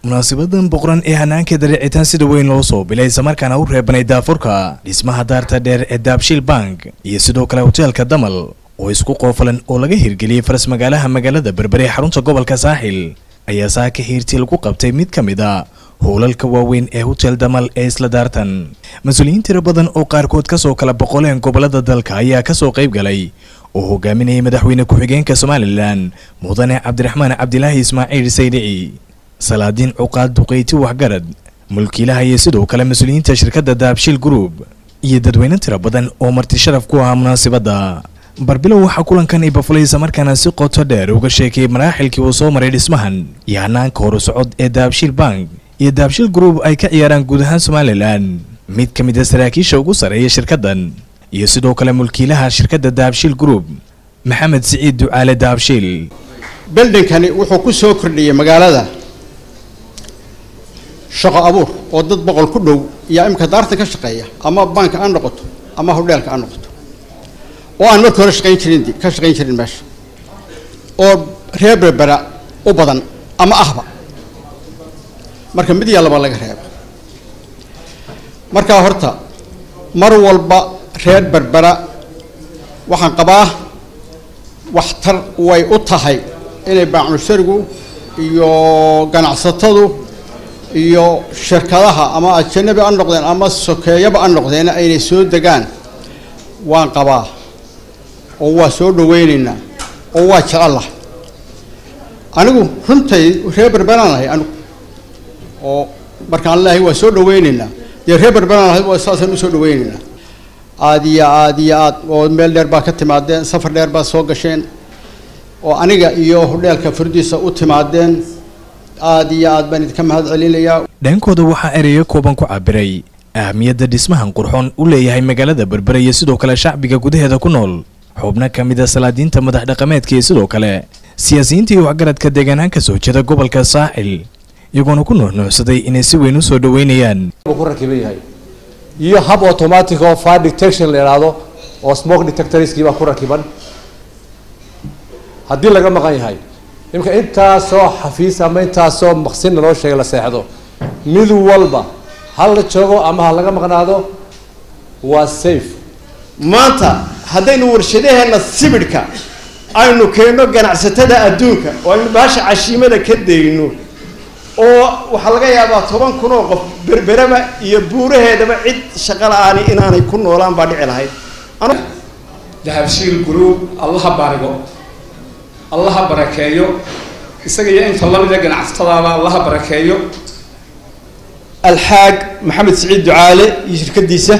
munaasabadan boqoran ee hanaanka dareecitaan sida weyn loo soo bilay islamarkaana u reebanay daafurka dhismaha daarta dheer ee daabshiil bank iyo sidoo kale hoteelka damal oo isku qoofalan oo laga hirgeliyey faras magaalaha magaalada berbere ee xarunta gobolka saaxil ayaa saaka hiirtii lagu qabtay mid ka mid a howlalka waaweyn ee hotel damal ee isla daartan mas-uuliyiin tiro badan oo qaarkood kasoo kala boqoleen gobolada dalka ayaa kasoo qayb galay oo hogaaminayay madaxweyne ku-xigeenka somalilan mudane cabdiraxmaan cabdilaahi ismaaciil saydici salaadiin cuqaad duqeyti waxgarad mulkiilaha iyo sidoo kale mas-uuliyiinta shirkadda daabshiil group iyo dadweyne tiro badan oo marti sharaf ku ahaa munaasabadda barbilow waxaa kulankan ibafulay islamarkaana si qoto dheer uga sheekayay maraaxilkii uu soo maray dhismahan iyo hanaanka horu socod ee daabshiil bank iyo daabshiil group ay ka ciyaaraan guud ahaan somalilan mid ka mid a saraakiisha ugu sarreeya shirkaddan iyo sidoo kale mulkiilaha shirkadda daabshiil group maxamed siciid ducaale daabshiil beldhinkani wuxuu ku soo kordhiyey magaalada shaqo abuur oo dad boqol ku dhow yaa imika daartan ka shaqeeya ama banka ha noqoto ama hodheelka ha noqoto oo aan markii hore shaqayn jirin ka shaqayn jirin meesha oo reer berbera u badan ama ahba marka mid yaa laba laga reeba markaa horta mar walba reer berbera waxaan qabaa waxtar way u tahay inay baacunusharigu iyo ganacsatadu iyo shirkadaha ama ajanabi ha noqdeen ama sokeeyaba ha noqdeen aynay soo degaan waan qabaa oo waa soo dhaweyneynaa oo waa jecellahay anigu runtay reer berberaan lahay anigu oo markaan leehay waa soo dhaweyneynaa dee reer berberaan lahay waa saasaan usoo dhaweyneynaa aada iyo aada iyo aad oo meel dheer baa ka timaadeen safar dheer baad soo gasheen oo aniga iyo hodheelka furdiisa u timaadeen aada iyo aad baan idinka mahad celinayaa dhankooda waxaa ereyo kooban ku cabiray ahamiyadda dhismahan qurxoon u leeyahay magaalada berbere iyo sidoo kale shacbiga gudaheeda ku nool xubno ka mid a salaadiinta madax dhaqameedka iyo sidoo kale siyaasiyiinta iyo waxgaradka deegaanaan ka soo jeeda gobolka saaxil iyagoona ku nuuxnuuxsaday inay si weyn usoo dhaweynayaan ku rakiban yahay iyo hab automatic oo fire detection la idhaahdo oo smoke detectorskii baa ku rakiban haddii laga maqan yahay imika intaasoo xafiis ama intaasoo maqsinna loo sheegay la seexdo mid walba hal la joogo ama ha laga maqnaado waa safe maanta haddaynu warshadaheena sibidhka aynu keenno ganacsatada adduunka oo aynu baasha cashiimada ka dayno oo waxaa laga yaabaa toban kun oo qof berberaba iyo buuraheedaba cid shaqo la-aani inaanay ku noolaan baa dhici lahayd dahabshiil group allaha barigo allaha barakeeyo isaga iyo inta lamida ganacsatadaaba allaha barakeeyo alxaag maxamed siciid ducaale iyo shirkadiisa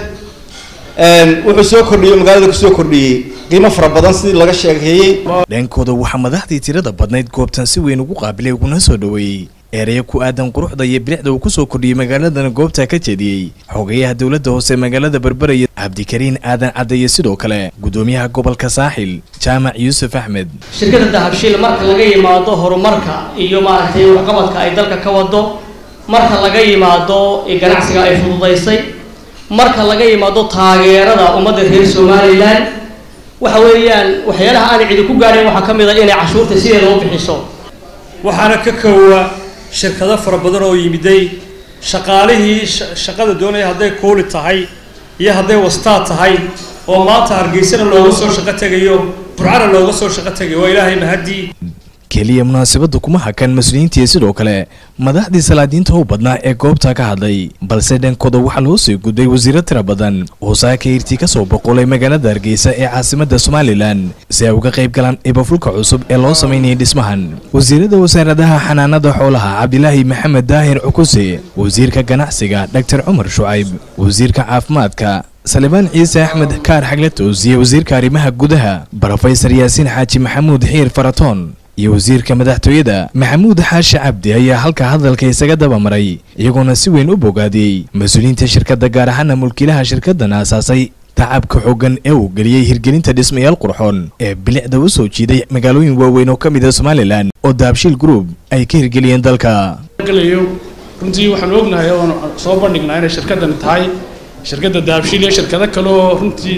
wuxuu soo kordhiyey magaalada kusoo kordhiyey qiimo fara badan sidii laga sheekeeyey dhankooda waxaa madaxdii tirada badnayd goobtan si weyn ugu qaabilay uguna soo dhaweeyey ereyo ku aadan quruxda iyo bilicda uu kusoo kordhiyey magaaladana goobta ka jeediyey xogayaha dowladda hoose magaalada berbere iyo cabdikariin aadan cadde iyo sidoo kale gudoomiyaha gobolka saaxil jaamac yuusuf axmed shirkadda dahabshiil marka laga yimaado horumarka iyo maaragtay waxqabadka ay dalka ka wado marka laga yimaado ganacsiga ay fududaysay marka laga yimaado taageerada ummadda reer somalilan waxa weeyaan waxyaalaha aanay cidi ku gaadhayn waxaa ka mid a inay cashuurta sideeda u bixiso waxaana ka koowa shirkado fara badan oo yimiday shaqaalihii shaqada doonaya hadday kuuli tahay iyo hadday wastaad tahay oo maanta hargeysana looga soo shaqo tegayo burcana looga soo shaqo tegayo waa ilaahay mahadii keliya munaasabadda kuma hakan mas-uuliyiintii sidoo kale madaxdii salaadiinta u badnaa ee goobta ka hadlay balse dhankooda waxaa loo soo gudbay wasiiro tira badan oo saaka hirtii ka soo boqolay magaalada hargeysa ee caasimadda somalilan si ay uga qayb galaan ibafulka cusub ee loo samaynayay dhismahan wasiirada wasaaradaha xanaanada xoolaha cabdilaahi maxamed daahir cukuse wasiirka ganacsiga dhaktar cumar shucayb wasiirka caafimaadka salibaan ciise axmed kaar xagle toosiye wasiirka arrimaha gudaha brofesor yaasiin xaaji maxamuud xiir faratoon iyo wasiirka madaxtooyada maxamuud xaashi cabdi ayaa halka hadalka isaga dabamaray iyagoona si weyn u bogaadiyey mas-uuliyiinta shirkadda gaar ahaana mulkiilaha shirkaddan aasaasay tacabka xooggan ee uu geliyey hirgelinta dhismayaal qurxoon ee bilicda u soo jiiday magaalooyin waaweyn oo ka mid a somalilan oo daabshiil group ay ka hirgeliyeen dalka runtii waxaan ognahay oon soo bandhignaa inay shirkaddan tahay shirkadda daabshiil iyo shirkado kale oo runtii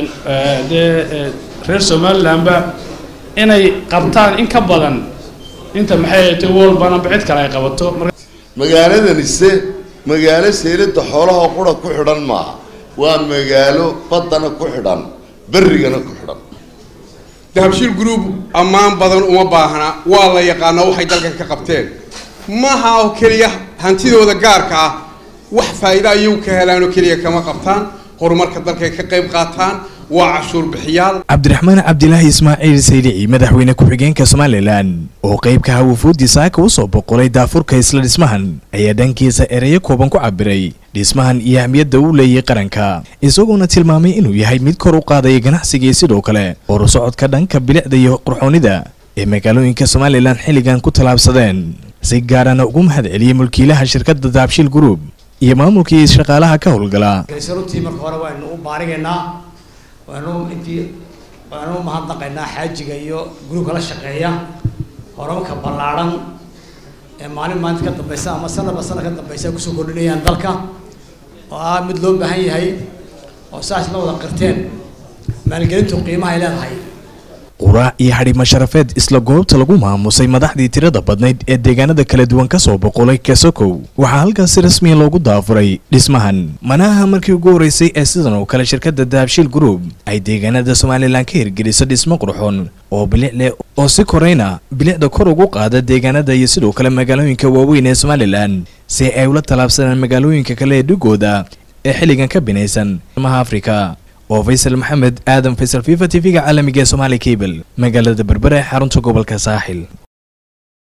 dee reer somalilanba inay qabtaan in ka badan inta maxay ahaytay walbanaba cid kale ay qabato marka magaaladanise magaalo seylada xoolaha qura ku xidhan maaha waa magaalo baddana ku xidhan berrigana ku xidhan dahabshiil group ammaan badan uma baahna waa la yaqaanaa waxay dalkan ka qabteen maaha oo keliya hantidooda gaarka ah wax faa'iida ayagu ka helaan oo keliya kama qabtaan horumarka dalkay ka qayb qaataan waa cashuur bixiyaal cabdiraxmaan cabdilaahi ismaaciil saylici madaxweyne ku-xigeenka somalilan oo qeybka hawafuudi saaka u soo boqolay daafurka isla dhismahan ayaa dhankiisa ereyo kooban ku cabiray dhismahan iyo ahmiyadda uu leeyahay qaranka isagoona tilmaamay inuu yahay mid kor u qaadaya ganacsiga iyo sidoo kale horusocodka dhanka bilicda iyo qurxoonida ee magaalooyinka somalilan xilligan ku tallaabsadeen si gaarana ugu mahad celiyey mulkiilaha shirkadda daabshiil group iyo maamulkii shaqaalaha ka howlgala runtii marka hore waynu u baarigaynaa waanu intii waanu u mahadnaqaynaa xaajiga iyo gruubka la shaqeeya horumarka ballaadhan ee maalin maalinta ka dambaysa ama sanadba sanad ka dambaysa kusoo kordhinayaan dalka oo ah mid loo baahan yahay oo saas la wada qirteen maalgelintu qiimaha ay leedahay quraac iyo xadhimo sharafeed isla goobta lagu maamusay madaxdii tirada badnayd ee deegaanada kala duwan ka soo boqolay kasokow waxaa halkaasi rasmiya loogu daafuray dhismahan manaha markii ugu horeysay ee sidan oo kale shirkadda dahabshiil group ay deegaanada somalilan ka hirgeliso dhismo qurxoon oo bilic leh oo si korayna bilicda kor ugu qaada deegaanada iyo sidoo kale magaalooyinka waaweyn ee somalilan si ay ula tallaabsadaan magaalooyinka kale ee dhigooda ee xilligan ka binaysan maha afrika oo faysal maxamed aadan faysal fifa t v-ga caalamiga ee somaali cable magaalada berbera ee xarunta gobolka saaxil